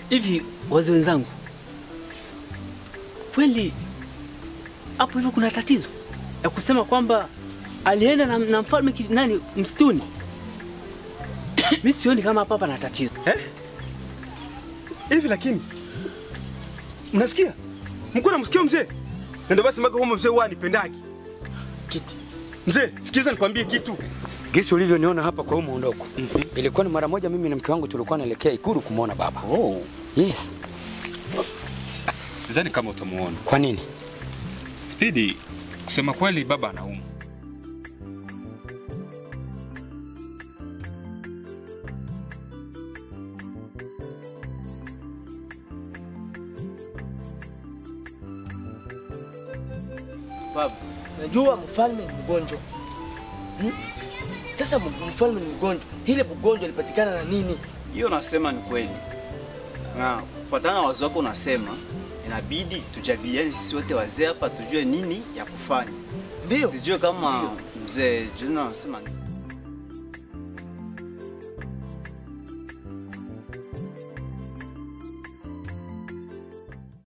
Hivi wazee wenzangu, kweli hapo hivyo kuna tatizo ya kusema kwamba alienda na, na mfalme ki- nani msituni? Mi sioni kama hapa pana tatizo. Eh? Hivi lakini mnasikia? Mko namsikia mzee? Na ndio basi maka kwamba mzee huwa anipendagi. Kiti. Mzee, sikiza nikwambie kitu. Gisi ulivyoniona hapa kwa huu muondoko. Ilikuwa ni mara moja mimi na mke wangu tulikuwa naelekea Ikulu kumwona baba. Oh. Yes. Sidhani kama utamuona. Kwa nini? Spidi, kusema kweli baba anaumwa. Baba, najua mfalme ni mgonjwa hmm? Sasa m- mfalme ni mgonjwa, ile mgonjwa ilipatikana na nini? Hiyo nasema ni kweli, na kufuatana na wazo wako unasema inabidi tujadiliane sisi wote wazee hapa, tujue nini ya kufanya. Ndio Sijue kama mzee Juna anasema nini.